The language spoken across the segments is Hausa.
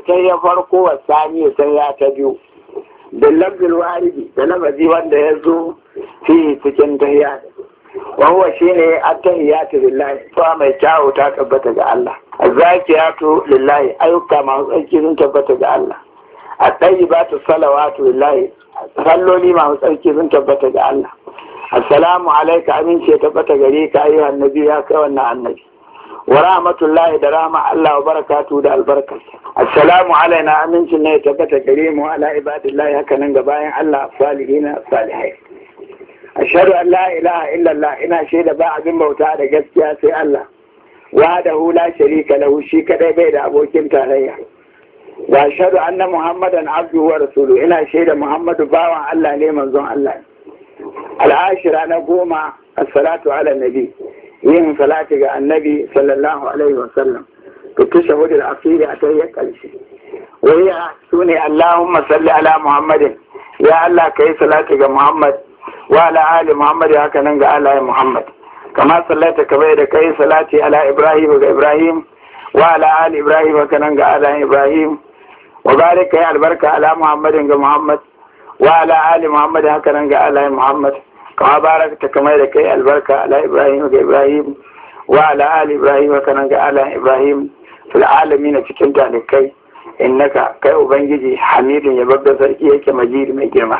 tahiyya farko wa sani da tahiyya ta biyu da lafzul waridi da lafazi wanda ya zo fi cikin tahiyya wa huwa shine at-tahiyatu lillahi fa mai kyawu ta tabbata ga Allah az-zakiyatu lillahi ayyuka masu tsarki sun tabbata ga Allah at-tayyibatu salawatu lillahi salloli masu tsarki sun tabbata ga Allah assalamu alaika aminci ya tabbata gare ka ayyuhan nabi ya kai wannan annabi wa rahmatullahi da rahma Allah wa barakatu da albarka assalamu alaina amincin ne ya tabbata gare mu ala ibadillahi haka nan ga bayan Allah salihina salihai ashhadu an la ilaha illallah ina shaida ba abin bauta da gaskiya sai Allah wahdahu la sharika lahu shi kadai bai da abokin tarayya wa ashhadu anna muhammadan abduhu wa rasuluhu ina shaida muhammadu bawan Allah ne manzon Allah al'ashira na goma as-salatu ala nabi yin salati ga annabi sallallahu alaihi wa sallam to tashahhud al-akhir a tayyar karshe waya sune allahumma salli ala muhammadin ya allah kai salati ga muhammad wa ala ali muhammad haka nan ga ala muhammad kama sallata ka bai da kai salati ala ibrahim ga ibrahim wa ala ali ibrahim haka nan ga ala ibrahim wa barik kai albarka ala muhammadin ga muhammad wa ala ali muhammad haka nan ga ala muhammad kama barakta kamar da kai albarka ala ibrahim ga ibrahim wa ala ali ibrahim haka nan ga ala ibrahim fil alamin cikin talikai innaka kai ubangiji hamidun ya babba sarki yake majidi mai girma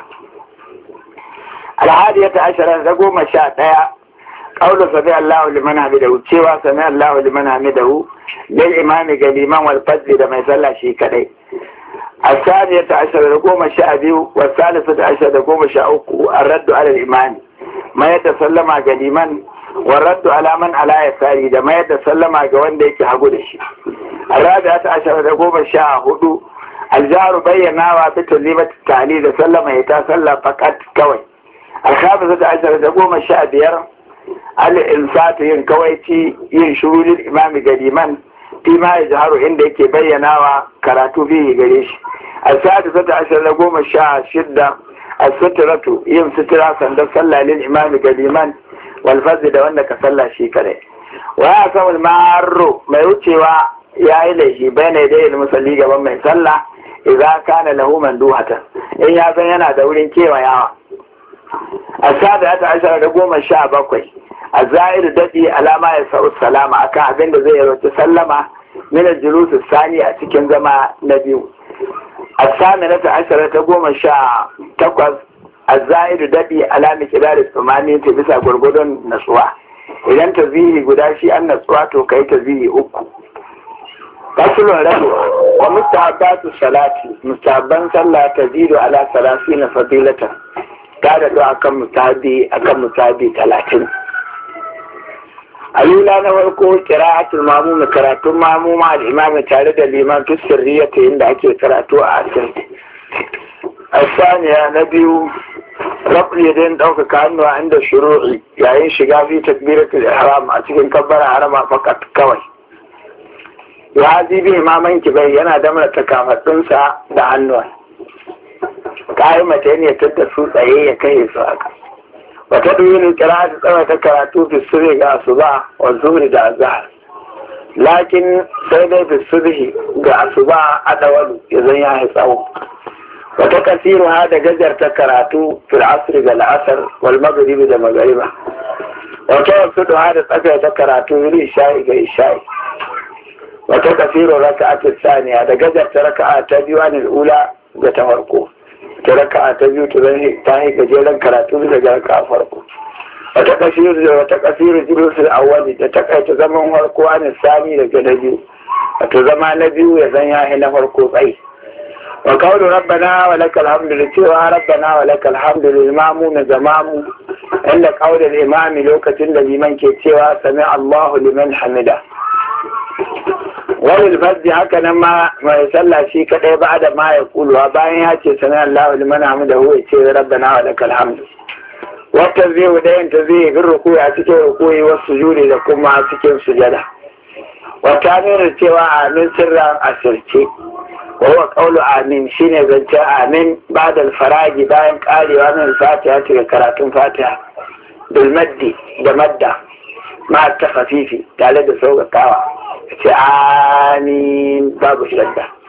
alhadiyata ashara da goma sha ɗaya قول سمع الله لمن حمده cewa سمع الله لمن حمده للإمام قليما والفجر da mai sallah shi kadai الثانية عشر لقوم شابيو والثالثة عشر لقوم شاوكو الرد على الإمام ما يتسلم قديما والرد على من على يساري ده ما يتسلم قوان ديك حقود الشيء الرابعة عشر لقوم شاهدو الجار بينا بتلزيمة التعليل سلم يتسلم فقط كوي الخامسة عشر لقوم شابير الإنسات ينكويتي ينشروا للإمام قديما fi ma ya jaharu inda yake bayyanawa karatu fihi gare shi al-sa'adu sata ashar na goma sha shidda al-suturatu yin sutura sandan sallah lil imami ga liman wal da wanda ka sallah shi kare wa ya samu marro mai wucewa ya yi laifi bai ne da yin musalli gaban mai sallah idza kana lahu manduhatan in ya san yana da wurin kewayawa al-sa'adu ashar da goma sha bakwai a za'iru daɗi alama ya sa'u salama akan abin da zai yarwaci sallama mina julusu sani a cikin zama na biyu a sami na ta'ashara ta goma sha takwas a za'iru daɗi alami kira da tsumani ta bisa gwargwadon natsuwa idan ta zihi guda shi an natsuwa to kai ta zihi uku fasulun rabu wa mustahabbatu salati mustahabban sallah ta zido ala salasi na fadilatan ta da akan mutabi akan mutabi talatin alula na farko kira'atul mamum karatun mamuma da imami tare da liman fi sirriyata inda ake karatu a asirti asaniya na biyu rabu yadda ɗaukaka hannuwa inda shuru'i yayin shiga fi takbiratul ihram a cikin kabbara harama fakat kawai ya zibi imaman kibai yana damar takafaɗinsa da hannuwa kayi mata ne ta su tsaye ya kai su haka wata ɗuyin kira ta tsawa ta karatu fi sirri ga asuba wa zuri da azhar lakin sai dai fi sirri ga asuba a dawalu ya zan ya yi tsawo wata kasiru ha da gajar ta karatu fil asri ga la'asar wal maghribi da magariba wata wasu ha da tsaka ta karatu fil isha'i ga isha'i wata kasiru raka'atu saniya da gajar ta raka'a ta biyu anil ula ga ta farko ta raka ta biyu ta zai ta yi gajeren karatu daga raka farko wata kasiru da wata kasiru jirusul awwali da ta kaita zaman farko an sami daga na biyu wato zama na biyu ya zan yahi na farko tsayi wa kawo rabbana wa lakal hamdu da cewa rabbana wa lakal hamdu da imamu na zamamu inda kawo da imami lokacin da liman ke cewa sami allahu liman hamida wani alfazzi haka nan ma mai sallah shi kadai ba da ma ya kuluwa bayan ya ce sami Allah wa liman hamida huwa ce rabbana wa lakal hamdu wata zai da yin ta zai bin rukuyi a cikin rukuyi wasu sujudi da kuma cikin sujada wata nuna cewa amin sirran asirce wa huwa qawlu amin shine zance amin ba'da faragi bayan karewa min fatiha ta karatun fatiha bil maddi da madda ma ta khafifi tare da sauƙaƙawa ce amin babu shadda